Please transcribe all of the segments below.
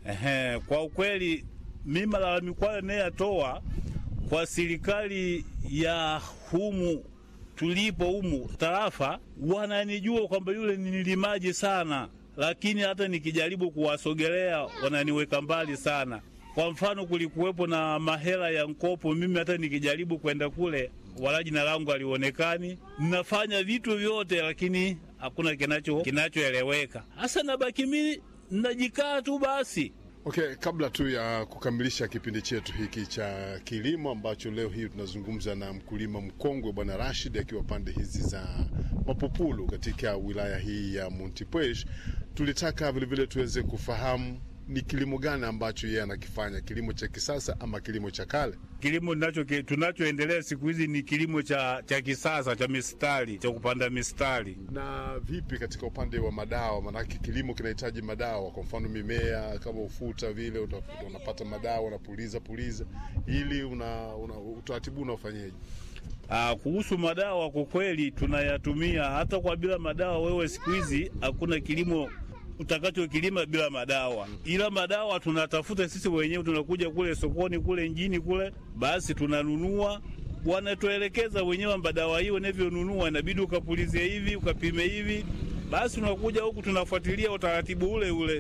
Ehe, kwa ukweli mi malalamiko hayo nayatoa kwa serikali ya humu tulipo humu tarafa, wananijua kwamba yule ni nilimaji sana, lakini hata nikijaribu kuwasogelea wananiweka mbali sana. Kwa mfano, kulikuwepo na mahela ya mkopo, mimi hata nikijaribu kwenda kule wala jina langu halionekani. Ninafanya vitu vyote, lakini hakuna kinacho kinachoeleweka. Hasa nabaki mimi najikaa tu basi. Okay, kabla tu ya kukamilisha kipindi chetu hiki cha kilimo ambacho leo hii tunazungumza na mkulima mkongwe Bwana Rashid akiwa pande hizi za Mapupulu katika wilaya hii ya Montepuez, tulitaka vilevile tuweze kufahamu ni kilimo gani ambacho yeye anakifanya, kilimo cha kisasa ama kilimo cha kale? Kilimo tunacho tunachoendelea siku hizi ni kilimo cha, cha kisasa cha mistari cha kupanda mistari. Na vipi katika upande wa madawa? Maanake kilimo kinahitaji madawa, kwa mfano mimea kama ufuta vile utafuta, unapata madawa unapuliza puliza, ili una, una utaratibu unaofanyaje? Aa, kuhusu madawa kwa kweli tunayatumia hata kwa bila madawa. Wewe siku hizi hakuna kilimo utakachokilima bila madawa, ila madawa tunatafuta sisi wenyewe. Tunakuja kule sokoni kule njini kule, basi tunanunua, wanatuelekeza wenyewe madawa hiyo unavyonunua, inabidi ukapulizie hivi ukapime hivi, basi unakuja huku tunafuatilia utaratibu ule ule.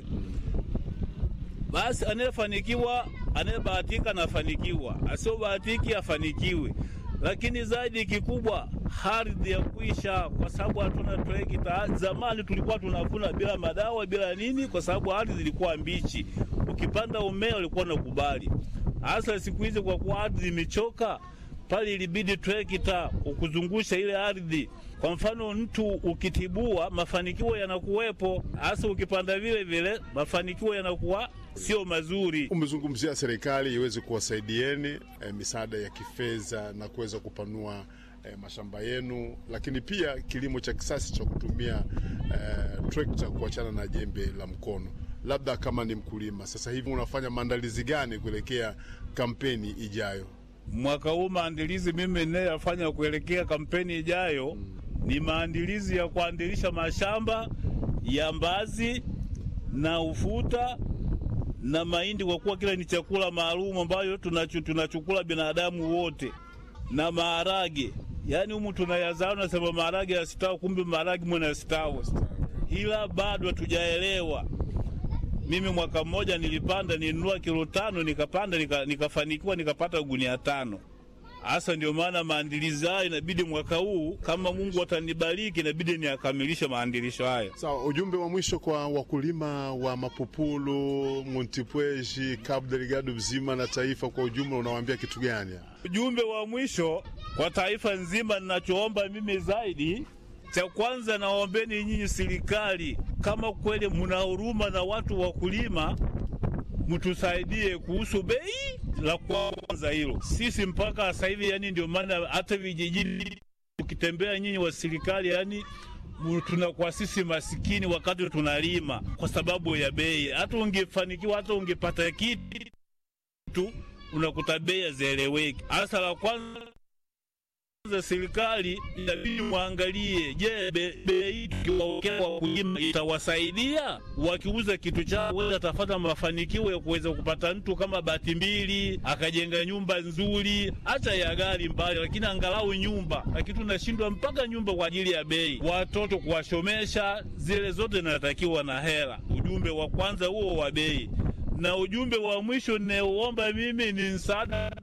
Basi anayefanikiwa anayebahatika anafanikiwa, asiobahatiki afanikiwe lakini zaidi kikubwa ardhi ya kuisha, kwa sababu hatuna trekta. Zamani tulikuwa tunavuna bila madawa bila nini, kwa sababu ardhi ilikuwa mbichi. Ukipanda umea ulikuwa unakubali. Hasa siku hizi kwa kuwa ardhi imechoka, pale ilibidi trekta ukuzungusha ile ardhi. Kwa mfano, mtu ukitibua, mafanikio yanakuwepo. Hasa ukipanda vile vile, mafanikio yanakuwa sio mazuri. Umezungumzia serikali iweze kuwasaidieni e, misaada ya kifedha na kuweza kupanua e, mashamba yenu, lakini pia kilimo cha kisasa cha kutumia e, trekta kuachana na jembe la mkono. Labda kama ni mkulima sasa hivi unafanya maandalizi gani kuelekea kampeni ijayo? Mwaka huu maandalizi mimi ninayofanya kuelekea kampeni ijayo hmm, ni maandalizi ya kuandilisha mashamba ya mbazi na ufuta na mahindi kwa kuwa kile ni chakula maalum ambayo tunachukula binadamu wote, na maharage. Yaani humu tunayazaa, nasema maharage yasitawi, kumbe maharage mwana yasitawi, ila bado hatujaelewa. Mimi mwaka mmoja nilipanda, nilinunua kilo tano, nikapanda nika, nikafanikiwa nikapata gunia tano. Hasa ndio maana maandilizi hayo inabidi mwaka huu kama Mungu atanibariki, inabidi niakamilishe maandilisho hayo. Sawa, so, ujumbe wa mwisho kwa wakulima wa Mapupulu, Montepuez, Cabo Delgado mzima na taifa kwa ujumla, unawaambia kitu gani? Ujumbe wa mwisho kwa taifa nzima, ninachoomba mimi zaidi cha kwanza naombeni nyinyi serikali, kama kweli mna huruma na watu wakulima, mtusaidie kuhusu bei la kwanza hilo. Sisi mpaka sasa hivi, yani ndio maana hata vijijini ukitembea nyinyi wa serikali, yani tunakuwa sisi masikini wakati tunalima kwa sababu ya bei. Hata ungefanikiwa hata ungepata kitu unakuta bei hazieleweki. Hasa la kwanza za serikali inabidi mwangalie, je, bei tukiwaokea wakulima itawasaidia? Wakiuza kitu chao, weza atafata mafanikio ya kuweza kupata mtu kama bati mbili akajenga nyumba nzuri, hata ya gari mbali, lakini angalau nyumba. Lakini tunashindwa mpaka nyumba kwa ajili ya bei, watoto kuwashomesha, zile zote zinatakiwa na hela. Ujumbe wa kwanza huo wa bei, na ujumbe wa mwisho ninaoomba mimi ni msaada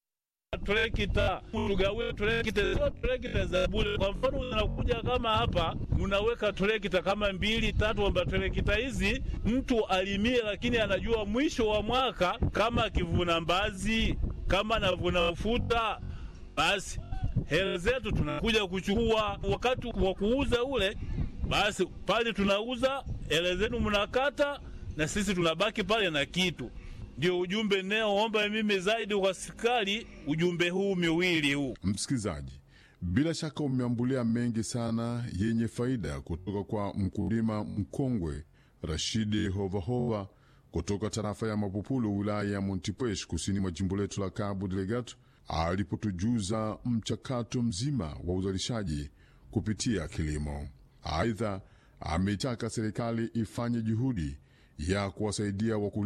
trekta tugawie trekta, sio trekta za bure. Kwa mfano, unakuja kama hapa, unaweka trekta kama mbili tatu, amba trekta hizi mtu alimie, lakini anajua mwisho wa mwaka kama akivuna mbazi, kama anavuna ufuta, basi hela zetu tunakuja kuchukua wakati wa kuuza ule, basi pale tunauza, hela zenu mnakata, na sisi tunabaki pale na kitu ndio ujumbe naoomba mimi zaidi kwa serikali, ujumbe huu miwili huu. Msikilizaji, bila shaka umeambulia mengi sana yenye faida kutoka kwa mkulima mkongwe Rashidi Hovahova kutoka tarafa ya Mapupulu, wilaya ya Montepuez, kusini mwa jimbo letu la Cabo Delgado, alipotujuza mchakato mzima wa uzalishaji kupitia kilimo. Aidha, ameitaka serikali ifanye juhudi ya kuwasaidia wakulima